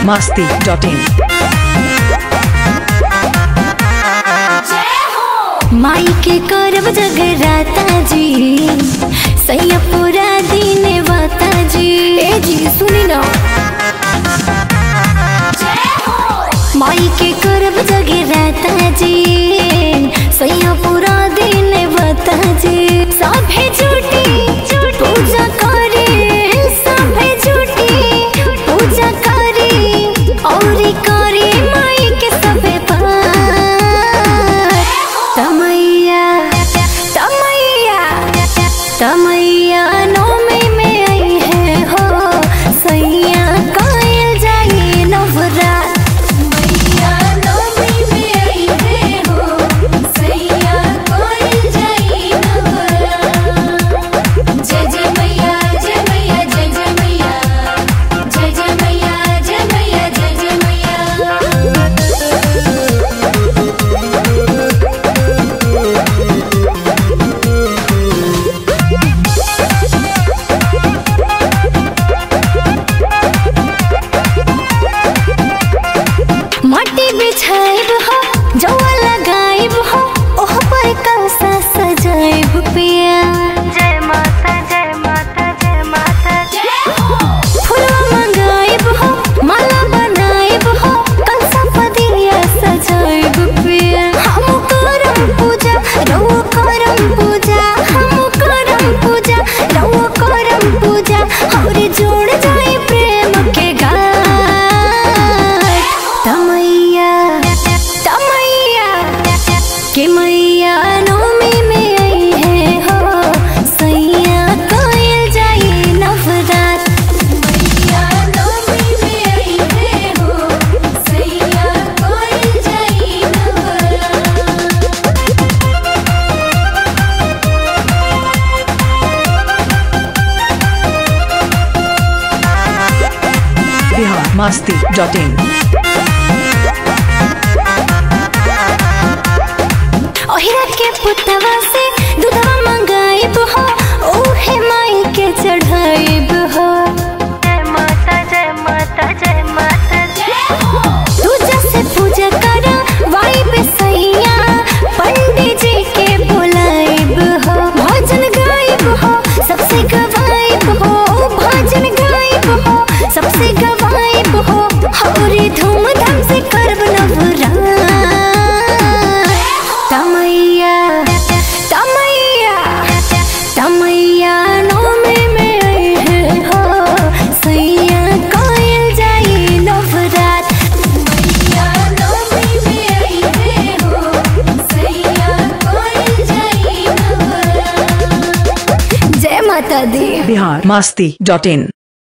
masti.in. माई के करब जगराता जी सैया पूरा दिन बता जी ए जी सुनी ना माई के करब जगराता जी सैया पूरा दिन बता जी सभे झूठी पूजा करे सभे झूठी पूजा करे और करे माई के सभे पार तमैया तमैया तमैया नौमी में आई है हो सैया कायल जाई नवरात मैया नौमी में आई है हो सैया कायल जाई नवरात जय जय मैया जय मैया जय जय मैया जय जय मैया जय मैया जय जय मैया माटी बिछाइब हो जौआ लगाइब हो ओह पर कलसा सजाइब पिया जय माता जय माता जय माता जय फूलवा मंगाइब हो माला बनाइब हो कलसा पदिया सजाइब पिया हम करम पूजा रउआ करम पूजा हम करम पूजा रउआ करम पूजा और जोड़ जाए प्रेम के गाय तमैया तमैया के मैया नौमी में आई है हो सैया कोयल जाई नवरात मैया नौमी में आई है हो सैया कोयल जाई नवरात Bihar masti.in. ओहिरा के पुतवा से दूधवा मंगाइब हो ओहे माई के चढ़ाइब हो जय माता जय माता जय माता जय पूजा से पूजा कर वाइब सैया पंडित जी के बुलाइब हो भजन गाइब हो सबसे गवाइब हो भजन गाइब हो सबसे गवाइब हो हौरी धूमधाम से करब नवरात तमैया तमैया तमैया नौमी में आई है हो सैया कोयल जाई नवरात मैया नौमी में आई है हो सैया कोयल जाई नवरात जय माता दी Bihar masti.in.